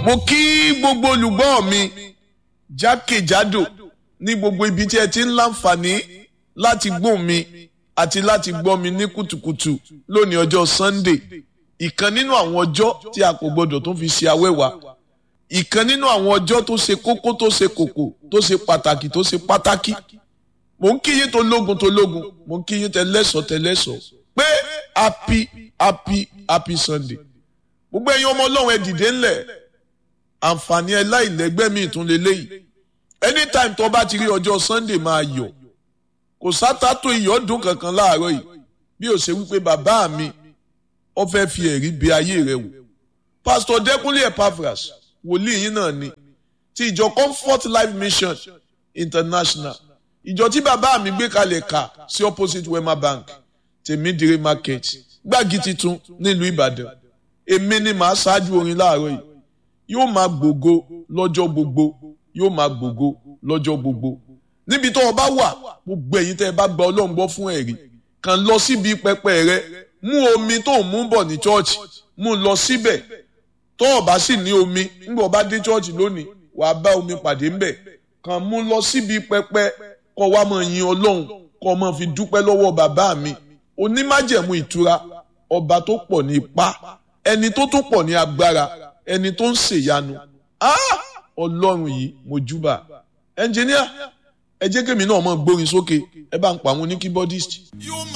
mo kí gbogbo olùgbọ́ mi jákèjádò ní gbogbo ibi tí ẹ ti ń láǹfààní láti gbóhùn mi àti láti gbọ́ mi ní kùtùkùtù lónìí ọjọ́ Sunday ìkan nínú àwọn ọjọ́ tí a kò gbọdọ̀ tó fi ṣe awẹ́wà ìkan nínú àwọn ọjọ́ tó ṣe kókó tó ṣe kòkò tó ṣe pàtàkì tó ṣe pátákì mò ń kí yín tó lógun tó lógun mò ń kí yín tẹlẹ́sọ̀ tẹlẹ́sọ̀ pé happy happy happy Sunday gbogbo ẹ̀yin ọmọ ọlọ́run ẹ dìde ńlẹ̀ àǹfààní ẹ láìlẹ́gbẹ́ mi ìtún lélẹ́yìí anytime tó bá ti rí ọjọ́ Sunday máa yọ̀ kò sátátó iyọ̀ dùn kankan láàárọ̀ yìí bí ó ṣe wípé bàbá mi ó fẹ́ fi ẹ̀rí bí ayé rẹ wò Pastor Dẹ́kunlé Epaphras wòlíì yín náà ni ti ìjọ Comfort Life Mission International ìjọ tí bàbá mi gbé kalẹ̀ kà sí opposite Wema Bank tèmídìrí market gbági titun nílùú Ìbàdàn èmi ni màá ṣáájú orin láàárọ̀ yìí yóò máa gbògo lọ́jọ́ gbogbo yóò máa gbògo lọ́jọ́ gbogbo níbi tó o bá wà gbogbo ẹ̀yin tẹ́ ẹ bá gba Ọlọ́run gbọ́ fún ẹ̀rí kàn lọ síbi pẹpẹ rẹ mú omi tó ń mú bọ̀ ní chọ́ọ̀chì mú lọ síbẹ̀ tó o bá sì ní omi nígbà o bá dé chọ́ọ̀chì lónìí wàá bá omi pàdé ńbẹ̀ kàn mú lọ síbi pẹpẹ kó wá máa yin Ọlọ́run kó máa fi dúpẹ́ lọ́wọ́ bàbá mi onímájẹ̀mú ìtura ọba tó pọ̀ ní ipá ẹni tó tún pọ̀ ní agbára ẹni tó ń ṣèyanu ọlọ́run yìí mo júbà ẹnjìníà ẹ jẹ́ kémi náà mọ̀ gbórin sókè ẹ bá ń pa àwọn oníkíbọ́dìsì. yóò